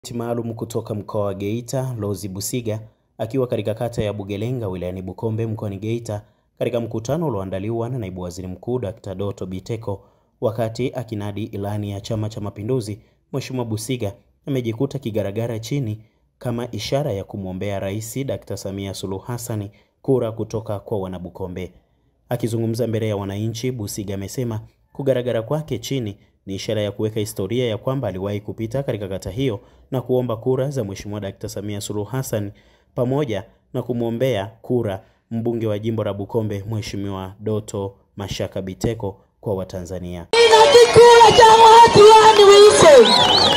maalum kutoka mkoa wa Geita, Lozi Busiga akiwa katika kata ya Bugelenga wilayani Bukombe mkoani Geita katika mkutano ulioandaliwa na Naibu Waziri Mkuu Dr. Doto Biteko wakati akinadi ilani ya Chama cha Mapinduzi. Mheshimiwa Busiga amejikuta kigaragara chini kama ishara ya kumwombea Rais Dr. Samia Suluhu Hassan kura kutoka kwa wanabukombe. Akizungumza mbele ya wananchi, Busiga amesema kugaragara kwake chini ni ishara ya kuweka historia ya kwamba aliwahi kupita katika kata hiyo na kuomba kura za Mheshimiwa Dkt. Samia Suluhu Hassan pamoja na kumwombea kura mbunge wa jimbo la Bukombe Mheshimiwa Doto Mashaka Biteko kwa Watanzania. Ina kikula cha watu wise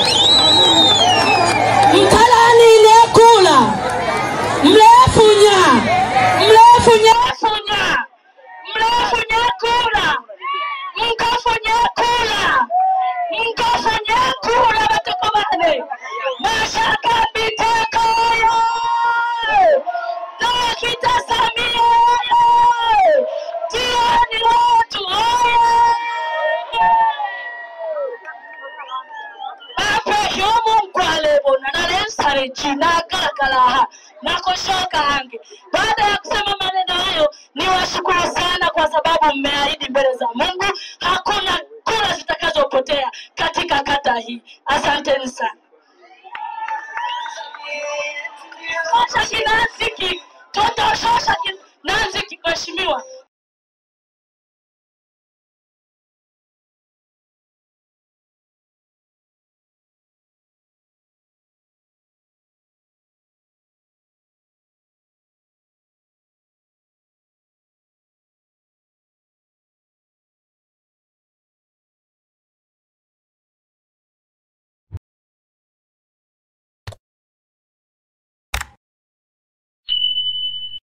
mtalani ile kula mlefunya mlefunya funya mlefunya kula mkafunya kula mkafunya kula batoko bane Mashaka Biteko Dokita Samia Tiani watu Ape yomu mkwalebo na nalensare china kalakalaha na kushoka hange. Baada ya kusema maneno hayo, ni washukuru sana kwa sababu mmeahidi mbele za Mungu hakuna kura zitakazopotea katika kata hii. Asanteni sana. Shosha kinanziki, toto shosha kinanziki, mheshimiwa